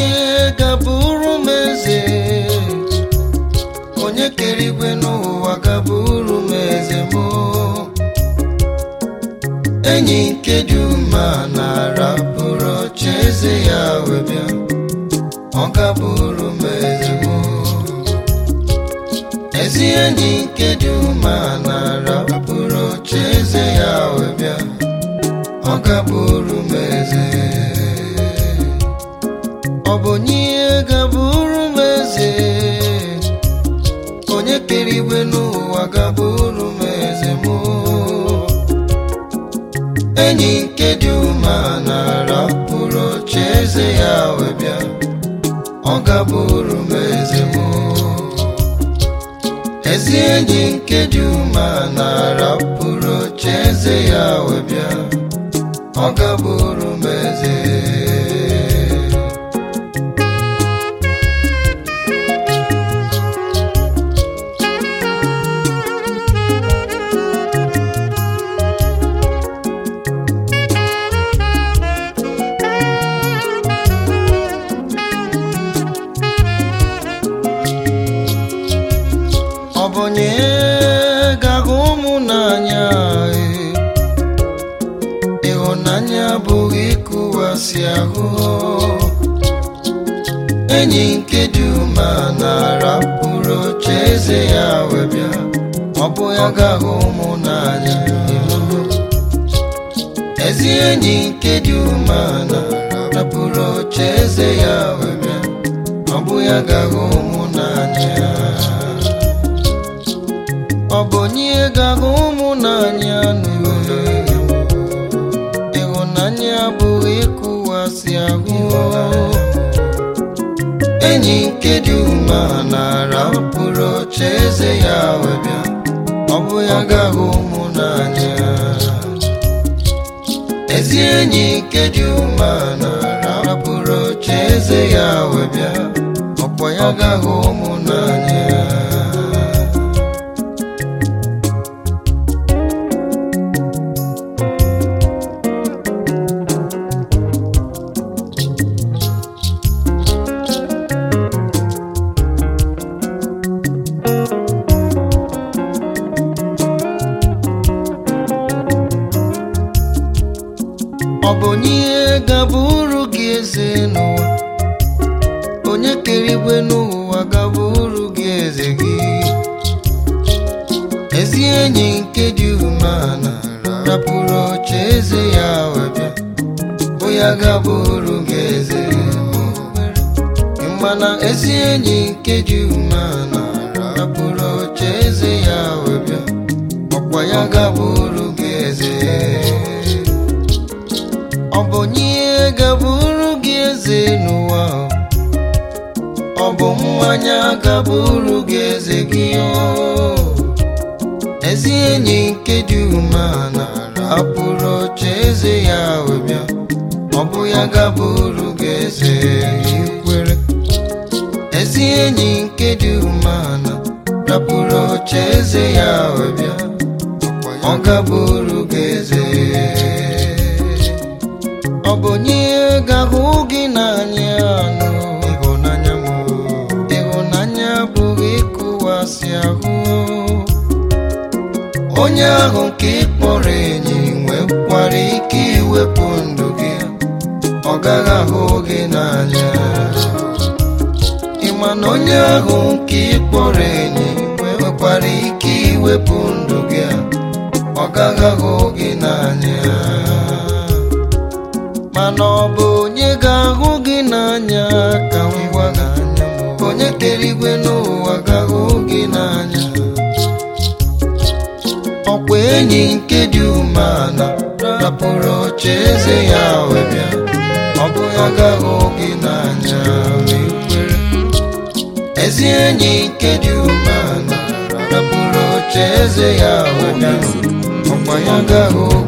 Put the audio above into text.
onye gaburu m eze onye kere igwe n'ụwa gaburu m eze m enyi nke dị ume na-arapụrụ oche eze ya wee bịa ọ gaburu m eze m ezi enyi nke dị ume na-arapụrụ oche eze ya wee bịa ọ gaburu m eze ọ bụ onye gaburu m eze onye kere igwe n'ụwa gaburu m eze m enyi nke dị ume na-arapụrụ oche eze ya wee bịa ọ gaburu m eze m ezi enyi nke dị ume na-arapụrụ oche eze ya wee bịa ọ gaburu m eze ọ bụ onye ga-ahụ ụmụ n'anya ee. ịhụnanya abụghị ịkụwasị ahụ enyi nke dị ume na-arapụrụ oche eze ya wee bịa ọ bụ ya ga-ahụ ụmụ n'anya ezi enyi nke dị ume na-arapụrụ oche eze ya wee bịa ọ bụ ya ga-ahụ ụmụ n'anya ọ bụ onye ga-ahụ ụmụ n'anya n'ule ịhụnanya abụghị ịkụwasị ahụ enyi nke dị ume na-arapụrụ oche eze ya wee bịa ọ bụ ya ga-ahụ ụmụ n'anya ezi enyi nke dị ume na-arapụrụ oche eze ya wee bịa ọkwa ya ga-ahụ ụmụ n'anya ọ bụ onye gaburu gị eze n'ụwa onye kere igwe n'ụwa gaburu gị eze gị ezi enyi nke dị umeala rapụrụ oche eze ya wee bịa bụ ya gaburu gị eze mana ezi enyi nke dị umeala rapụrụ oche eze ya wee bịa ọkwa ya gaburu gị eze ọ bụ onye gaburu gị eze n'ụwa ọ bụ mmanya gaburu gị eze gị o ezi enyi nke dị umeala rapụrụ oche eze ya wee bịa ọ bụ ya gaburu gị eze ikwere ezi enyi nke dị umeala rapụrụ oche eze ya wee bịa ọ gaburu gị eze ọ bụ onye ga-ahụ gị n'anya nụ ịhụnanya m ịhụnanya abụghị ịkụwasị ahụ onye ahụ nke ị kpọrọ enyi nwekwara ike iwepụ ndụ gị ọ gaghị ahụ gị n'anya ịma na onye ahụ nke ị kpọrọ enyi nwekwara ike iwepụ ndụ gị ọ gaghị ahụ gị n'anya mana ọ bụ onye ga-ahụ gị n'anya ka m gwa gị onye kere igwe n'ụwa ga-ahụ gị n'anya ọkwa enyi nke dị umeala rapụrụ oche eze ya wee bịa ọ bụ ya ga-ahụ gị n'anya wee kwere ezi enyi nke dị umeala rapụrụ oche eze ya wee bịa ọkwa ya ga-ahụ